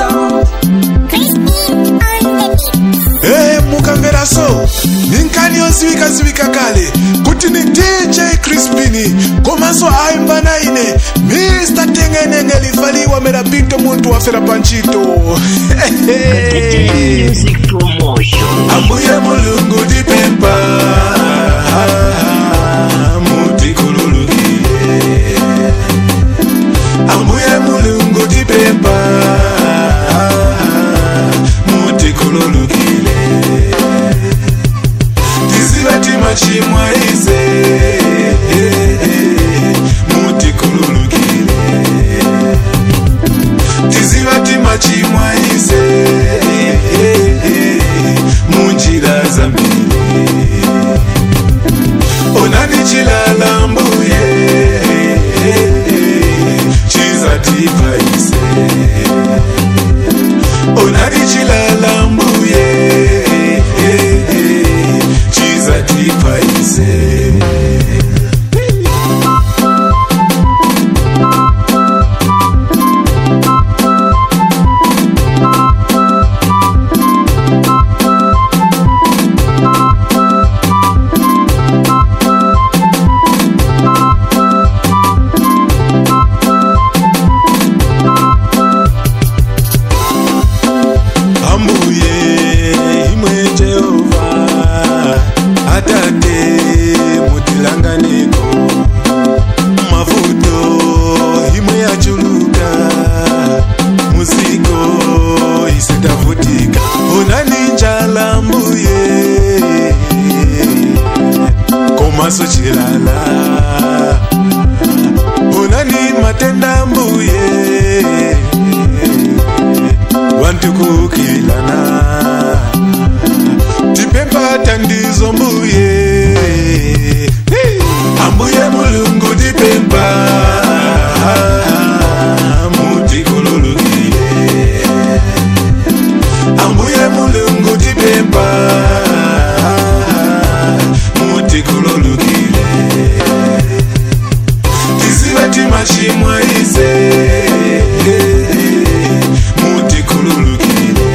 sound. hey, mukamvera so ninkani yoziwikaziwika kale kuti ni dj crispini komanso aimba na ine mr tengenenge livaliwa merapito muntu wafera panchito Music promotion. ambuye mulungu dipempa mutikululukile ambuye mulungu dipempa mutikululukile tizivati machimwa ize mutikululukile tizivati machimwa ize munjira zambili onani chilala mbuye chizatipaise onani chilala mbuye chizatipaise ambuye imwe jehova atate mutilanganiko mavuto imwe yachuluka muziko isitavutika onani njala mbuye komaso chilala onani matenda mbuye vantu kukilana tipempa tandizo mbuye Hey! ambuye mulungu tipempa mutikululukile ambuye mulungu tipempa mutikululukile tizivati machimwa ize mutikululukile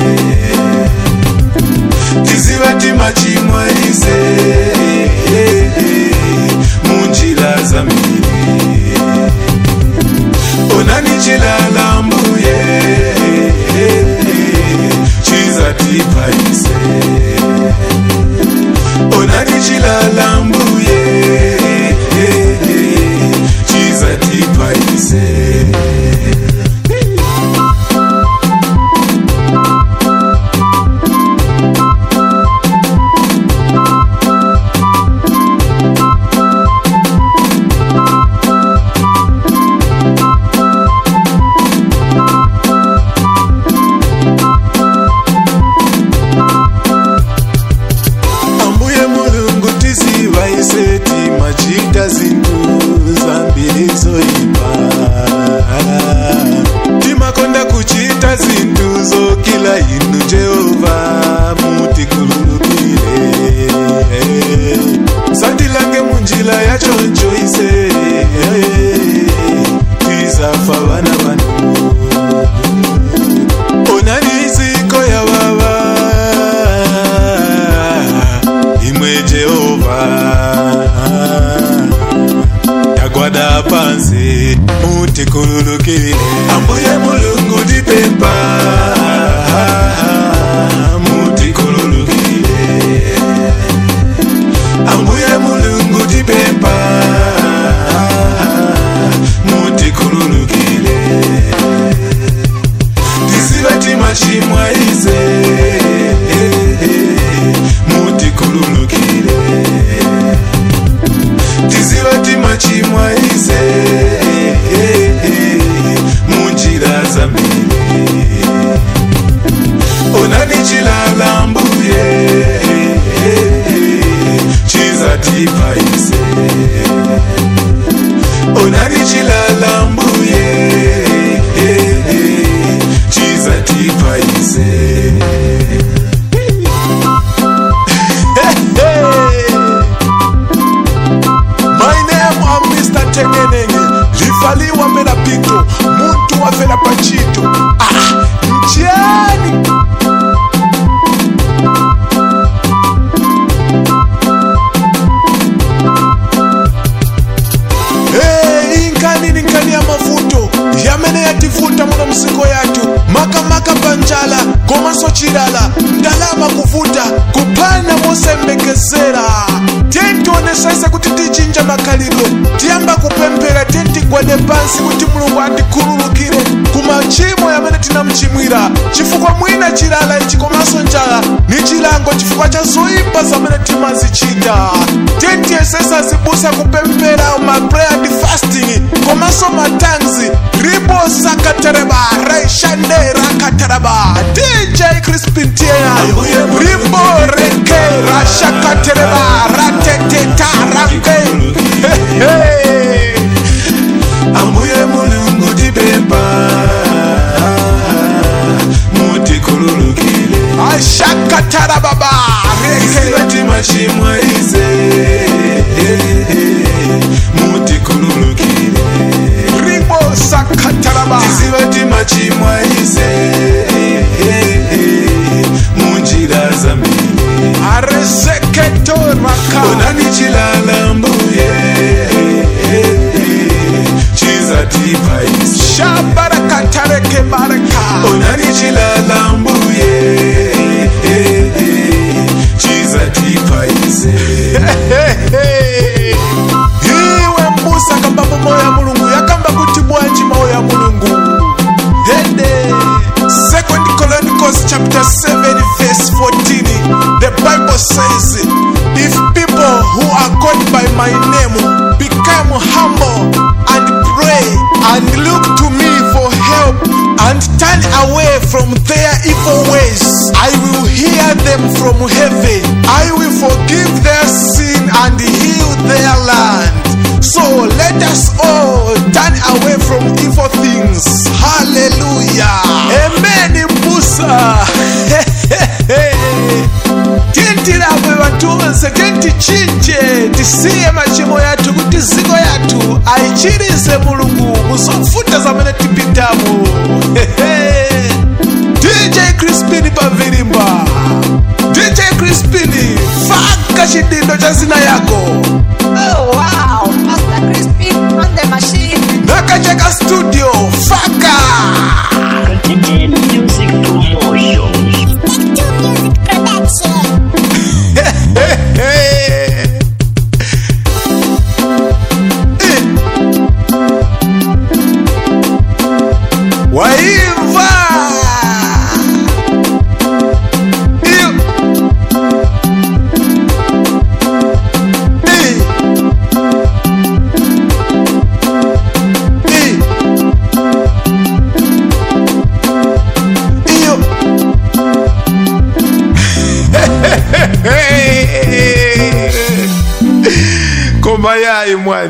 tizivati machimwa ize munjira zambili onani chilala mbuye chizatipaise onani chilala mbuye chizatipaise ambuye mulungu tizivaiseti machita zintu zambiri zoipa timakonda kuchita zintu zokila inu jehova mutikululukile sandilange munjila yachoncho ise tizafa vana vanu onani ziko ya baba imwe jehova tagwada pansi mutikululukile ambuye mulungu dipempa mutikululukile ambuye mulungu dipempa mutikululukile tisivati machimwa ize mutikululukile tisivati machimwa ize munjira zambili onani chilala mbuye chizatipaise onani chilala mbuye chizatipaise My name am Mr. Tengenenge livaliwa mena pito muntu wafela pachito ah, nchie chilala ndalama kuvuta kuphana mosembekezera tentionesese kuti tichinja makhalidwe tiyamba kupemphera tentigwade pansi kuti mulungu atikhululukire ku machimo yamene tinamchimwira chifukwa mwina chilala ichi komanso njala ni chilango chifukwa cha zoyipa zamene timazichita tentiyesesa zibusa kupemphera ma prayer and fasting komanso matanzi ribo sakatereba raishande rakatereba dj crispin tienayo ribo reke rashakatereba rateteta rake Hehe. ambuye mulungu tipempa mutikhululukile ashakatarababa reke isibati machimwa ize mutikhululukile ribo sakataraba isibati machimwa ize munjira zambili arezeketoraka onani chilala mbuye chizatipa isi shabarakatareke baraka onani chilala mbuye chizatipa isi iwe mbusa kamba moyo ya mulungu yakamba kuti bwanji mawu ya mulungu hede second chronicles chapter 7 verse 14 the bible says if people who are called by my name become humble and pray and look to me for help and turn away from their evil ways i will hear them from heaven i will forgive their sin and heal their land so let us all turn away from evil things. Hallelujah. Amen. Mbusa. tintilabwe batunze tentichinje tisiye machimo yathu kuti ziko yathu ayichirize mulungu muzofuta zamene tipitamo dj crispin pavilimba dj crispin faka chidindo cha zina yako Oh wow, Master Crispy on the machine. nakacheka studio faka Continue music promotion. Music production. waimva iyo I. I. iyo koma yayi mwani